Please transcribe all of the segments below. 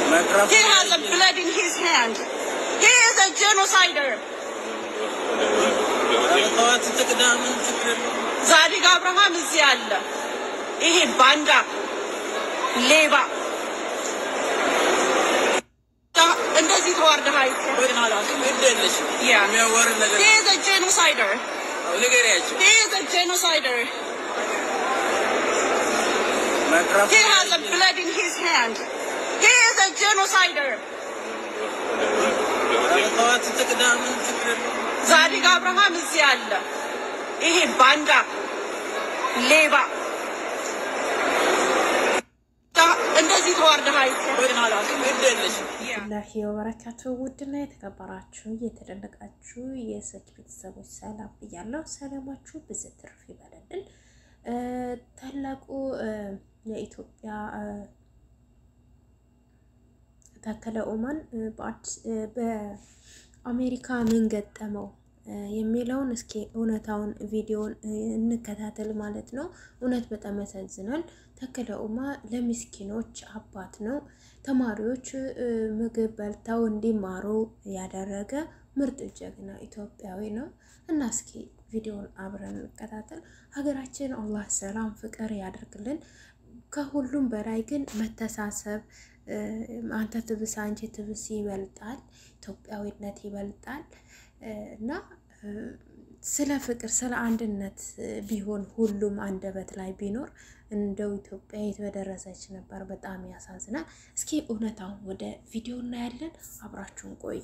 He has a blood in his hand. He is a genocider. ዛዲግ አብርሃም እዚህ አለ። ይሄ ባንዳ ሌባ እንደዚህ ተዋርደህ አይተኸኝ አላውቅም። Yeah. He is a genocider. He is a genocider. He has a blood in his hand. He is a genocider. ዛዲግ አብርሃም እዚህ አለ። ይሄ ባንዳ ሌባ እንደዚህ ተዋርደህ አይተኸኝ አላውቅም። Yeah. ላሂ ወበረካቱ ውድና የተከበራችሁ የተደነቃችሁ የሰኪ ቤተሰቦች ሰላም ብያለሁ። ሰላማችሁ ብዝት ትርፍ ይበለልን። እ ታላቁ እ የኢትዮጵያ እ ታከለ ኡማን እ በአዲስ እ በአሜሪካ ምን ገጠመው እ የሚለውን እስኪ እውነታውን ቪዲዮን እ እንከታተል ማለት ነው። እውነት በጣም ያሳዝናል። ታከለ ኡማ ለምስኪኖች አባት ነው። ተማሪዎች እ ምግብ በልተው እንዲማሩ ያደረገ ምርጥ ጀግና ኢትዮጵያዊ ነው እና እስኪ ቪዲዮን አብረን እንከታተል። ሀገራችን አላህ ሰላም ፍቅር ያደርግልን። ከሁሉም በላይ ግን መተሳሰብ እ አንተ ትብስ አንቺ ትብስ ይበልጣል፣ ኢትዮጵያዊነት ይበልጣል እ እና እ ስለ ፍቅር ስለ አንድነት እ ቢሆን ሁሉም አንደበት ላይ ቢኖር እንደው ኢትዮጵያ የት በደረሰች ነበር። በጣም ያሳዝናል። እስኪ እውነታውን ወደ ቪዲዮ እናያለን። አብራችሁን ቆዩ።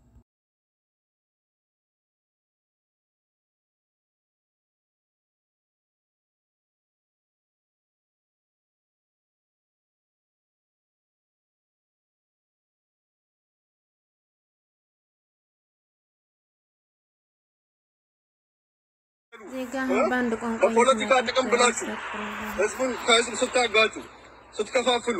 ዜጋ በአንድ ቋንቋ በፖለቲካ ጥቅም ብላችሁ ህዝቡን ከህዝብ ስታጋጩ ስትከፋፍሉ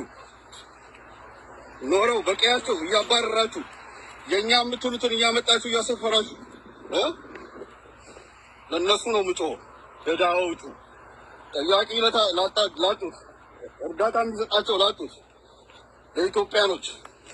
ኖረው በቀያቸው እያባረራችሁ የእኛ የምትሉትን እያመጣችሁ እያሰፈራችሁ እ ለእነሱ ነው ምጮ ለድሃዎቹ ጠያቂ ለታ- ላጣ- ላጡት እርዳታ የሚሰጣቸው ላጡት ለኢትዮጵያኖች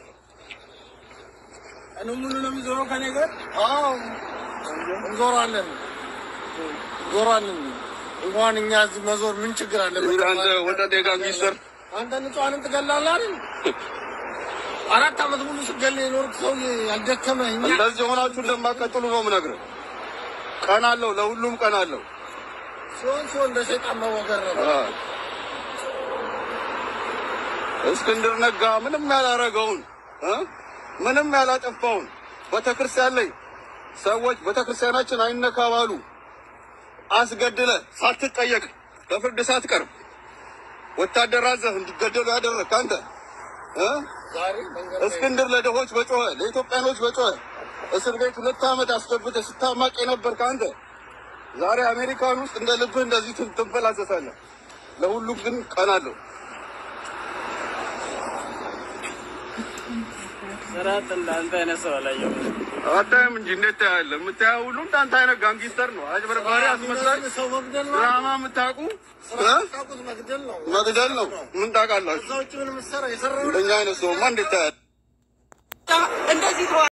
ቀኑ ሙሉ ነው የሚዞረው ከኔ ጋር አዎ እንዞራለን እንዞራለን። እንኳን እኛ እዚህ መዞር ምን ችግር አለ? አንተ ወጠጤ ጋንጊስተር አንተ ንጹሐንን ትገላለህ አይደል? አራት ዓመት ሙሉ ስገል የኖርክ ሰው ያልደከመ እኛ እንደዚህ ሆናችሁ እንደማትቀጥሉ ነው የምነግርህ። ቀን አለው፣ ለሁሉም ቀን አለው። ሲሆን ሲሆን እንደ ሰይጣን መወገር ነው። እስክንድር ነጋ ምንም ያላረገውን እ ምንም ያላጠፋውን ቤተክርስቲያን ላይ ሰዎች ቤተክርስቲያናችን አይነካባሉ አስገድለ ሳትጠየቅ በፍርድ ሳትቀርብ ወታደር አዘህ እንዲገደሉ ያደረግህ አንተ እ እስክንድር ለድሆች በጮኸ ለኢትዮጵያኖች በጮኸ እስር ቤት ሁለት ዓመት አስገብተህ ስታማቅ የነበርክ አንተ ዛሬ አሜሪካን ውስጥ እንደ ልብህ እንደዚህ ትን- ትንፈላሰሳለህ። ለሁሉም ግን ቀን አለው። ስርዓት እንዳንተ አይነት ሰው አላየሁም። አታይም እንጂ እንዴት ታያለህ? የምታየው ሁሉ እንዳንተ አይነት ጋንጊስተር ነው። አጭበርባሪ፣ አስመሳይ፣ ድራማ የምታውቁ እ? መግደል ነው። ምን ታውቃላችሁ? እንደኛ አይነት ሰውማ እንዴት ታያለህ? እንደዚህ